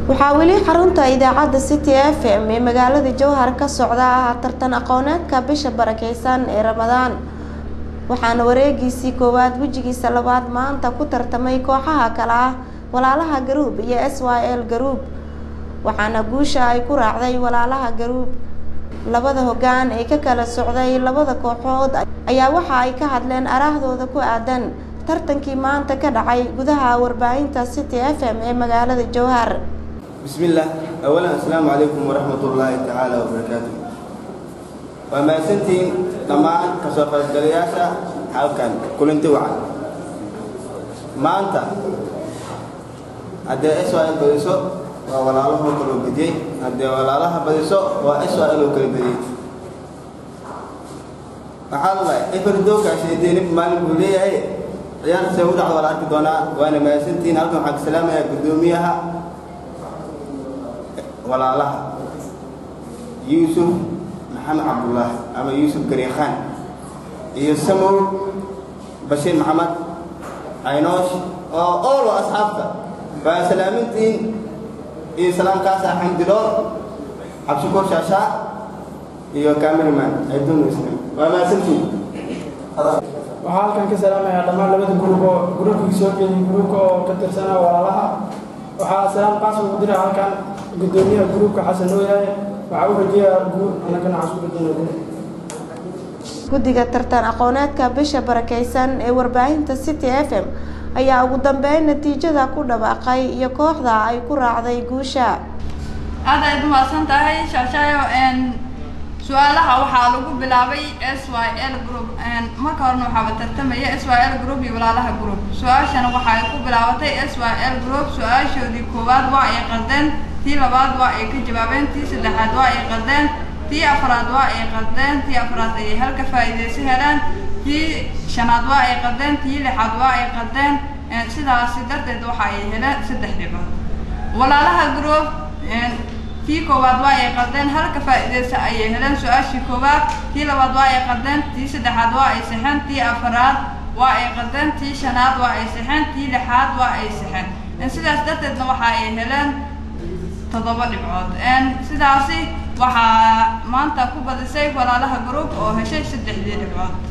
waxaa weli xarunta idaacadda city f m ee magaalada jowhar ka socda ah tartan aqooneedka bisha barakeysan ee ramadaan waxaana wareegiisii koowaad wejigiisa labaad maanta ku tartamay kooxaha kale ah walaalaha garuub iyo s y l garuub waxaana guusha ay ku raacday walaalaha garuub labada hoggaan ee ka kala socday labada kooxood ayaa waxa ay ka hadleen araahdooda ku aadan tartankii maanta ka dhacay gudaha warbaahinta city f m ee magaalada jowhar بسم الله أولا السلام عليكم ورحمة الله تعالى وبركاته وما سنتين لما كسوف الجلياشة halkan kulanti wacan maanta haddee israel badiso waa walaalahoo kaloo bediyey haddee walaalaha badiso waa israel oo kala bediyey waxaa lalahay eferdookaasi deenib maalin buu leeyahay ciyaarta see u dhacdo waa la arki doonaa waana mahadsantihiin halkan waxaan ka salaamayaa guddoomiyaha walaalaha yuusuf maxamed cabdullaahi ama yuusuf gariikhaan iyo samow bashiir maxamed caynoosh oo oolo asxaabta waa salaamintiin iyo salaamkaasa xamdiloor cabshukuur shaashaa iyo cameraman ayduun islam waa mahadsantiin waxaa halkan ka salaamayaa dhammaan labada gruub oo gruubkii soo jeeday gruubka oo ka tirsanaa walaalaha waxaa salaam qaas ugu dira halkan guddoomiyaha gruubka xasan nooyahay waxaa u rajeeyaa guur annagana waxaan isku rajeyna guur guddiga tartan aqooneedka bisha barakeysan ee warbaahinta city f m ayaa ugu dambeyn natiijada ku dhawaaqay iyo kooxda ay ku raacday guusha aad ayaad umahadsan tahay shaashaayo su-aalaha waxaa lagu bilaabay s y l group marka horena waxaaba tartamaya s y l group iyo walaalaha group su-aashana waxa ay ku bilaabatay s y l group su-aashoodii koowaad waa ay qaldeen tii labaad waa ay ka jawaabeen tii saddexaad waa ay qaldeen tii afraad waa ay qaldeen tii afraad ayay halka faa'iidaysi heleen tii shanaad waa ay qaldeen tii lixaad waa ay qaldeen sidaasi darteed waxa ay heleen saddex dhibood walaalaha group tii koowaad waa ay qaldeen halka faa'iidaysa ayay heleen su-aashii koowaad tii labaad waa ay qaldeen tii saddexaad waa ay saxeen tii afraad waa ay qaldeen tii shanaad waa ay saxeen tii lixaad waa ay saxeen sidaas darteedna waxa ay heleen toddoba dhibcood sidaasi waxaa maanta ku badisay walaalaha group oo heshay saddexdii dhibcood